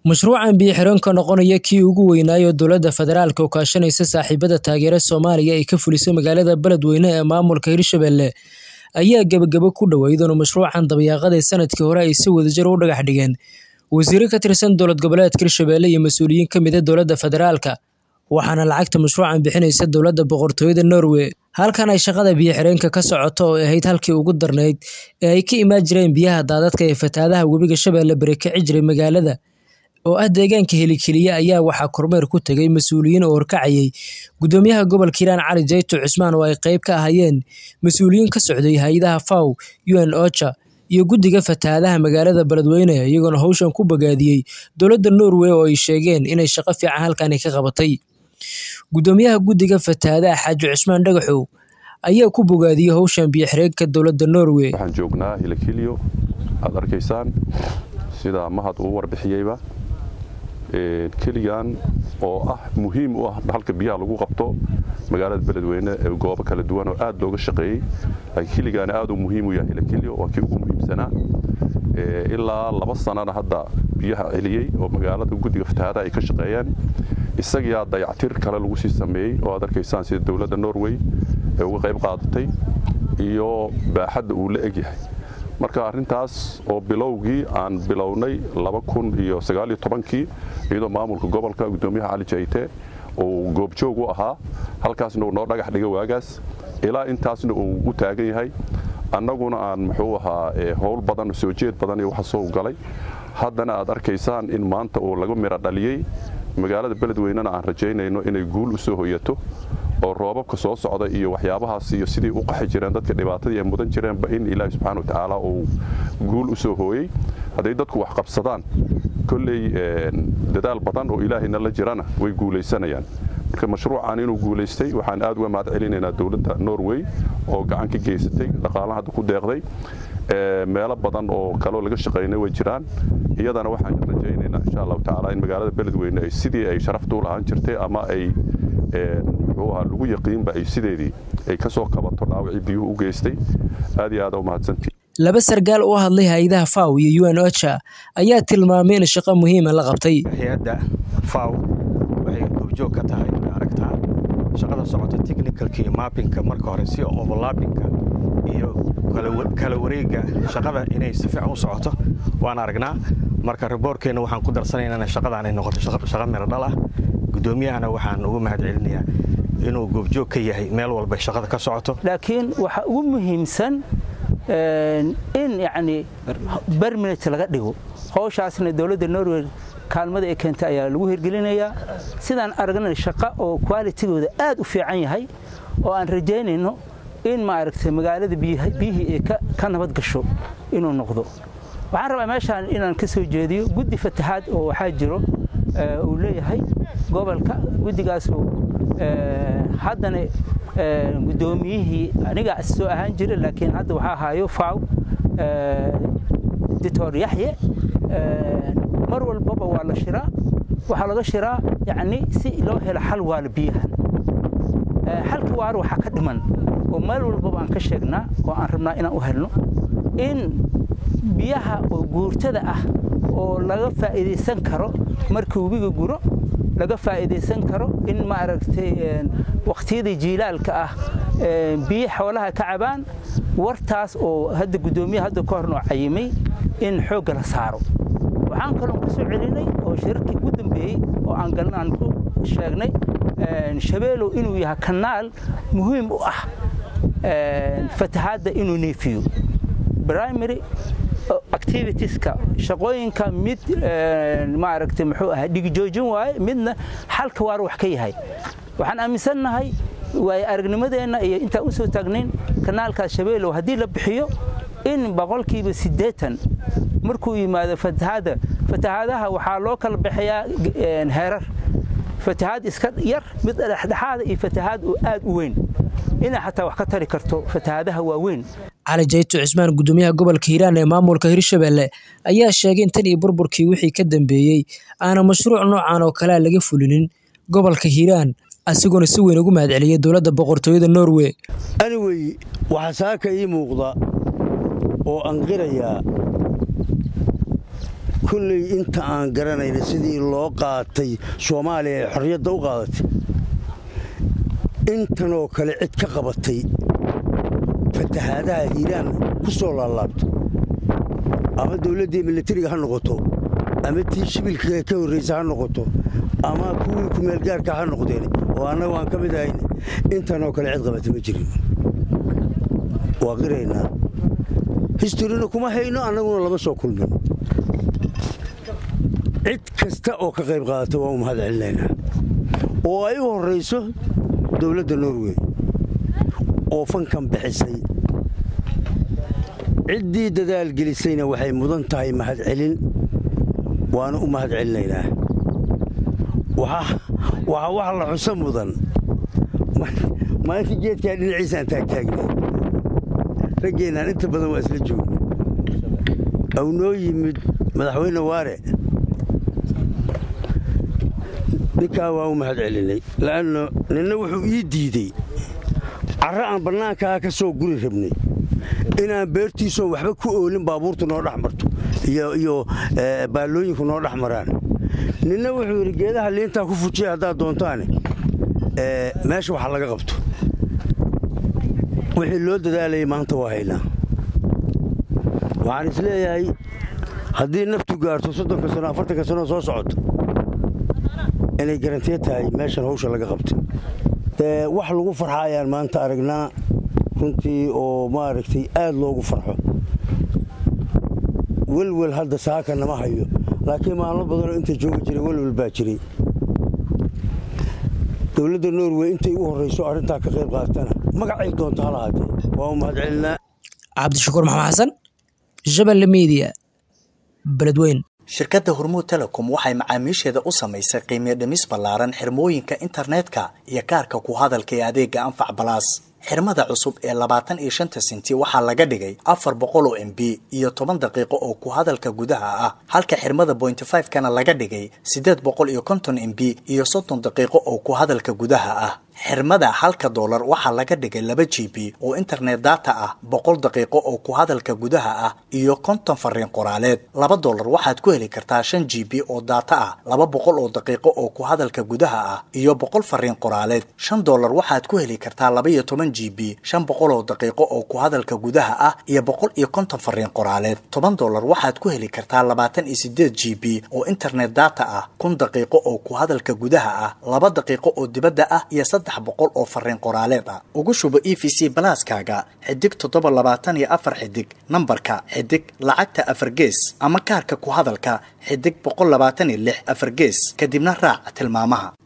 Mashruucan biyo-xireenka noqonaya kii ugu weynaayo dowladda federaalka oo kaashanaysa saaxiibada taageera Soomaaliya ay ka fulisay magaalada Beledweyne ee maamulka Hirshabelle ayaa gabagabo ku dhow iyadoo mashruucan dabayaaqadii sanadkii hore ay si wadajir u dhagax dhigeen wasiirro ka tirsan dowlad goboleedka Hirshabelle iyo mas'uuliyiin ka mid ah dowladda federaalka waxaana lacagta mashruucan bixinaysa dowladda boqortooyada Norway halkan ay shaqada biyo-xireenka ka socoto oo ahayd halkii ugu darnayd ee ay ka imaan jireen biyaha daadadka ee fatahaadaha webiga Shabeelle bari kici jiray magaalada oo ah deegaanka helikeliya ayaa waxaa kormeer ku tegay mas-uuliyiin oo horkacayay gudoomiyaha gobolka hiiraan cali jayto cusmaan oo ay qayb ka ahaayeen mas-uuliyiin ka socday hay-adaha faw un ocha iyo guddiga fatahaadaha magaalada beledweyne iyagoona hawshan ku bogaadiyey dowladda norway oo ay sheegeen inay shaqo fiican halkani ka qabatay gudoomiyaha guddiga fatahaadaha xaaji cusmaan dhagaxow ayaa ku bogaadiyey hawshan biyo-xireenka dowladda norway waxaan joognaa hilakilyo aad arkaysaan sida mahad uu warbixiyeyba keligan oo ah muhiim u ah halka biyaha lagu qabto magaalada beledweyne ee goobo kala duwan oo aad looga shaqeeyey laakiin keligaana aad uu muhiim u yahay hilakilyo waa kii ugu muhiimsanaa ilaa laba sanana hadda biyaha celiyey oo magaalada guddiga fatahaadaha ay ka shaqeeyeen isagiyaa dayactir kale lagu sii sameeyey oo aad arkaysaan sida dowladda norway ee uga qayb qaadatay iyo baaxadda uu la egyahay marka arrintaas oo bilowgii aan bilownay kii iyadoo maamulka gobolka gudoomiyaha cali jayte uu goobjoog u ahaa halkaasna uu noo dhagax dhiga waagaas ilaa intaasna uu u taagan yahay annaguna aan muxuu ahaa howl badan soo jeed badan iyo waxa soo galay haddana aad arkaysaan in maanta uu laga miro dhaliyey magaalada beledweynena aan rajaynayno inay guul u soo hoyato oo roobabka soo socda iyo waxyaabahaas iyo sidii u qaxi jireen dadka dhibaatadii ay mudan jireenba in ilaahi subxaana wa tacaala uu guul u soo hooyey hadday dadku wax qabsadaan kolley dadaal badan oo ilaahayna la jirana way guulaysanayaan marka mashruucan inuu guulaystay waxaan aad uga mahad celinaynaa dowladda norway oo gacan ka geysatay dhaqaalaha hadda ku deeqday meelo badan oo kaloo laga shaqaynay way jiraan iyadana waxaan rajaynaynaa insha allahu tacaala in magaalada beledweyne ay sidii ay sharafta u lahaan jirtay ama ay muxuu ahaa lagu yaqiinba ay sideedii ay ka soo qabato dhaawacii biyuhu u geystay aad iyo aad u mahadsantii laba sargaal oo hadlay hay-adaha faw iyo un ocha ayaa tilmaamay in shaqo muhiima la qabtay hay-adda faw waxay goobjoog ka tahay way aragtaa shaqada socota technicalka iyo mappinka marka hore si overlappinka iyo kala wareega shaqada inay si fiican u socoto waan aragnaa marka riboorkeenna waxaan ku darsanaynaa shaqadaan ay noqoto shaqo miro dhal ah gudoomiyahana waxaan ugu mahad celinayaa inuu goobjoog ka yahay meel walba shaqada ka socoto laakiin waxa ugu muhiimsan in yacni berminate laga dhigo howshaasna dowladda norway kaalmada ay keentay ayaa lagu hirgelinayaa sidaan aragnay shaqo oo kwalitigooda aad u fiican yahay oo aan rajaynayno in maaragtay magaalada biyihii ay ka nabad gasho inuu noqdo waxaan rabaa meeshaan inaan ka soo jeediyo guddi fatahaad oo waxaa jiro uu leeyahay gobolka guddigaasu haddana gudoomiyihii aniga soo ahaan jira laakiin hadda waxaa ahaayo faw dictor yaxye mar walbaba waa la shiraa waxaa laga shiraa yacni si loo helo xal waala biyahan xalka waara waxaa ka dhiman oo meel walbaba aan ka sheegnaa oo aan rabnaa inaan u helno in biyaha oo guurtada ah oo laga faa'iidaysan karo marka webiga guro laga faa'iidaysan karo in maaragtay waqtiyada jiilaalka ah biyo xoolaha ka cabaan wartaas oo hadda guddoomiyaha hadda ka hornoo cayimay in xoogga la saaro waxaan kaloon ku soo celinay oo shirarkii ugu dambeeyey oo aan galna aan ku sheegnay shabeelow inuu yahay kanaal muhiim u ah fatahaadda inuu neefiyo primary activitieska shaqooyinka mid maaragtay muxuu ahaa dhigijoojin waaye midna xalka waar wax ka yahay waxaan aaminsannahay waaye aragnimadeenna iyo intaan u soo taagnayn kanaalkaas shabeelow haddii la bixiyo in boqolkiiba siddeetan markuu yimaado fatahaadda fatahaadaha waxaa loo kala bixiyaa heerar fatahaad iska yar mid dhexdhexaada iyo fatahaad oo aad u weyn inay xataa wax ka tari karto fatahaadaha waaweyn cali jayto cismaan gudoomiyaha gobolka hiiraan ee maamulka hirshabelle ayaa sheegay in tan iyo burburkii wixii ka dambeeyey aana mashruuc noocan oo kalea laga fulinin gobolka hiiraan asigoona si weyn ugu mahad celiyay dowladda boqortooyada norway anyway waxaa saaka ii muuqda oo anqirayaa kolley inta aan garanayna sidii loo qaatay soomaaliya ee xorriyadda u qaadatay intanoo kale cid ka qabatay fatahaadaha hiiraan ku soo laalaabto ama dawladdii milatariga ha noqoto ama tii shibilka ka horraysa ha noqoto ama kuwii kumeelgaarka ha noqdeen oo annagu aan ka mid ahayn intanoo kale cid qabatay ma jirin waa qiraynaa historina kuma hayno annaguna lama soo kulmin cid kasta oo ka qayb qaadata waa u mahad celinaynaa oo ay u horrayso dowladda norway oo fankan bixisay ciddii dadaal gelisayna waxay mudan tahay mahad celin waana u mahad celinaynaa waxaa wax la xuso mudan maalinta geedkaa dhinaciisaan taagtaagnay raggeenaan inta badan waa isla joogna aw noo yimid madaxweyne waare ninkaa waa u mahad celinay la'anno ninna wuxuu ii diidey carro aan bannaankaa ka soo guri rabnay inaan beertiisoon waxba ku oolin baabuurtu noo dhex marto iyo baallooyinku noo dhex maraan ninna wuxuu yidhi geedaha liintaa ku fujiya haddaad doontaane meesha waxa laga qabto wixii loo dadaalayay maanta waa haynaa waxaan is leeyahay haddii naftu gaarto soddonka sano afartanka sanoo soo socoto inay garantiya tahay meeshan hawsha laga qabtay wax lagu farxa ayaan maanta aragnaa runtii oo maaragtay aad loogu farxo welwel hadda saaka nama hayo laakiin maalmo badanoo inta joogi jiray welwel baa jiray dowladda norway intay u horrayso arrintaa ka qayb qaatana magacay doonto hala haatee waa u mahad celinaa cabdishakuur maxamed xasan shabeelle miidiya beledweyn shirkadda hormuud telecom waxay macaamiisheeda u samaysay qiimiyo dhimis ballaaran xirmooyinka internetka iyo kaarka ku hadalka ee adeega anfac balaas xirmada cusub ee labaatan iyo shanta sinti waxaa laga dhigay afar boqol oo m b iyo toban daqiiqo oo ku hadalka gudaha ah halka xirmada bointy five kana laga dhigay siddeed boqol iyo konton m b iyo soddon daqiiqo oo ku hadalka gudaha ah xirmada halka doolar waxaa laga dhigay laba g b oo internet data ah boqol daqiiqo oo ku hadalka gudaha ah iyo konton fariin qoraaleed laba doolar waxaad ku heli kartaa shan g b oo data ah laba boqol oo daqiiqo oo ku hadalka gudaha ah iyo boqol fariin qoraaleed shan doolar waxaad ku heli kartaa laba iyo toban g b shan boqol oo daqiiqo oo ku hadalka gudaha ah iyo boqol iyo konton fariin qoraaleed toban doolar waxaad ku heli kartaa labaatan iyo sideed g b oo internet data ah kun daqiiqo oo ku hadalka gudaha ah laba daqiiqo oo dibadda ah iyo saddex boqol oo fariin qoraaleed ah ugu shubo e v c balaaskaaga xidig toddoba labaatan iyo afar xidig nambarka xidig lacagta afar gees ama kaarka ku hadalka xidig boqol labaatan iyo lix afar gees kadibna raac tilmaamaha